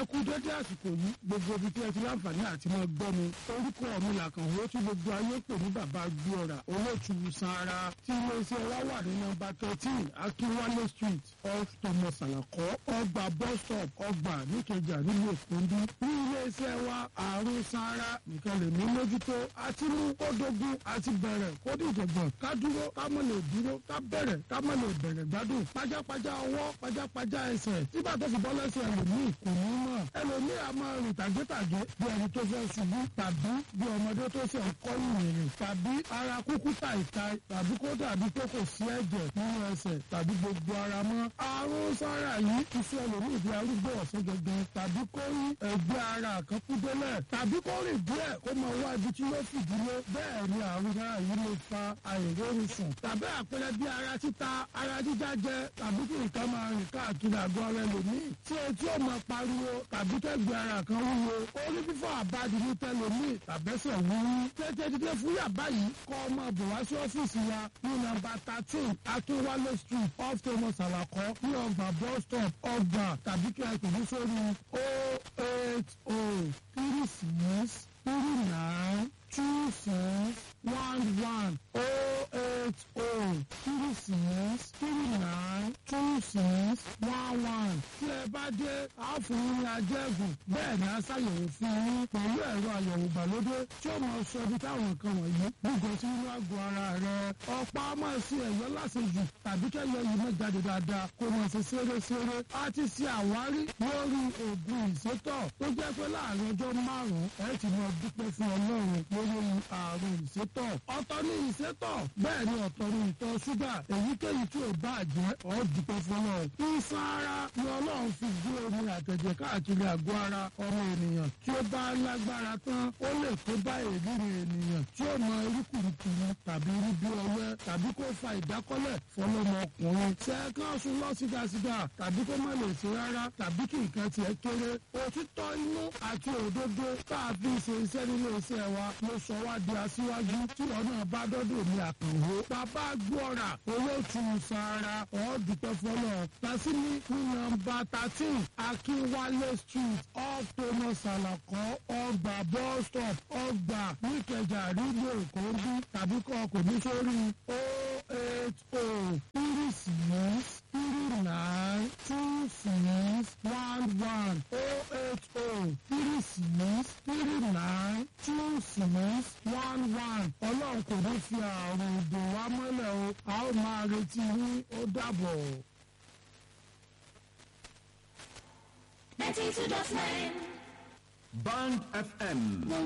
kú dédé àsìkò yìí gbogbo ibi tí ẹ ti láǹfààní àti máa gbọ́ mi orúkọ mi làkàn ó tí gbogbo ayé pè ní bàbá gbóòrà olóòtú sanra tí iléeṣẹ́ wa wà ní nọ́mbà thirteen akínwálé street off thomas alakọ ọgbà bus stop ọgbà níkẹjà nílùú èkó ń bí ní iléeṣẹ́ wa àrùn sanra nìkan lè ní mójútó àti mú kó dogun àti bẹ̀rẹ̀ kó dìjọ̀gbọ̀n ká dúró ká mọ̀ lè dúró ká bẹ̀rẹ̀ ká mọ̀ lè bẹ̀rẹ̀ gbádùn pajápajá ọwọ́ pajápajá ẹsẹ̀ tí bàtà fi bọ́ lẹ́sẹ̀ ẹlòmíì kò ní mọ̀ ẹlòmíì a máa rìn tàgétàgé bí ẹni tó fẹ́ ṣubú tàbí bí ọmọdé tó ṣe ń kọ́ ìrìn tàbí ara kúkú tàìta tàbí kó dàbí pé kò sí ẹ̀jẹ̀ nínú ẹsẹ̀ tàbí gbogbo ara mọ́ àrùn sára yìí iṣẹ́ ẹlòmíì bí arúgbó ọ̀sán gangan tàbí kó rí ẹgbẹ́ ara kan kú délẹ̀ tàbí kó rìn díẹ̀ kó máa wá ibi tí yóò fìdílé bẹ́ẹ̀ ni àrùn sára yìí lè fa àìrórun sùn tàbí àpẹẹrẹ bí ara títa ara jíjá jẹ tàbí kí nǹkan máa rìn káàkiri àgọ́ ara ẹlòmíì tí etí ò máa pariwo tàbí kẹ́gbẹ́ ara kan wúwo orí fífọ́ àbádi ní tẹlòmíì tàbẹ́sẹ̀ wúwú tètè dídé fún yàbá yìí kọ́ ọmọ bò wá sí ọ́fíìsì wa ní nọ́mbà thirteen akínwálé street off thomas alakọ ní ọgbà bus stop ọgbà tàbí kí ẹ pèmí sórí o eight o three six three nine two six one one o eight o three six three nine two six one one tí ẹ bá dé a fún yín ní ajẹ́gùn bẹ́ẹ̀ ni a ṣàyẹ̀wò fún yín pẹ̀lú ẹ̀rọ àyẹ̀wò ìgbàlódé tí ó máa sọ ibi táwọn nǹkan wọ̀nyí gbogbo sí inú àgọ́ ara rẹ̀ ọ̀pá máa ṣe ẹ̀yọ́ lásìjù tàbí kẹ́yọ yìí máa jáde dáadáa kó máa ṣe ṣeré-ṣeré a ti ṣe àwárí lórí oògùn ìsétọ̀ tó jẹ́ pé láàrin ọjọ́ márùn-ún ẹ ti máa dúpẹ́ fún ọlọ́run lórí àrùn ìsétọ̀ ọ̀tọ̀ ní ìsétọ̀ bẹ́ẹ̀ ni ọ̀tọ̀ ní ìtọ̀ ṣúgà èyíkéyìí tí ò bá jẹ́ ọ́ dúpẹ́ fún ọlọ́run ìsan ara ni ọlọ́run fi gbé omi àtẹ̀jẹ̀ káàkiri àgọ́ ara ọmọ ènìyàn tí ó bá lágbára tán ó lè kó bá èlìrì ènìyàn tí ó mọ irúkùrùkùrù tàbí irú bí ọwẹ́ tàbí kó fa ìdákọ́lẹ̀ fọlọ́mọkùnrin ṣẹ́ẹ́kan sùn lọ sígasiga tàbí kó má lè ṣe rárá tàbí kí nǹkan tiẹ̀ kéré òtítọ́ inú àti òdodo tá a fi ṣe iṣẹ́ nílé iṣẹ́ wa ló sọ wá di aṣíwájú tí wọn náà bá dọ́dọ̀ ní àkànwó bàbá gbọ́ra owó tún sára ọ̀ọ́dúpẹ́ fọlọ́ tàṣíní ní nọ́mbà thirteen akínwálé street off thomas alakọ ọgbà bus stop ọgbà níkẹjà rígbò ìkóńdú tàbí kọ́ kò ní sórí o eight o three six three nine two six one one o eight o three six three nine two six one one ọlọ́run kò ní fi àrùn ìdò wa mọ́lẹ̀ o a ó máa retí yín ó dàbọ̀. ninety two dot nine. Band FM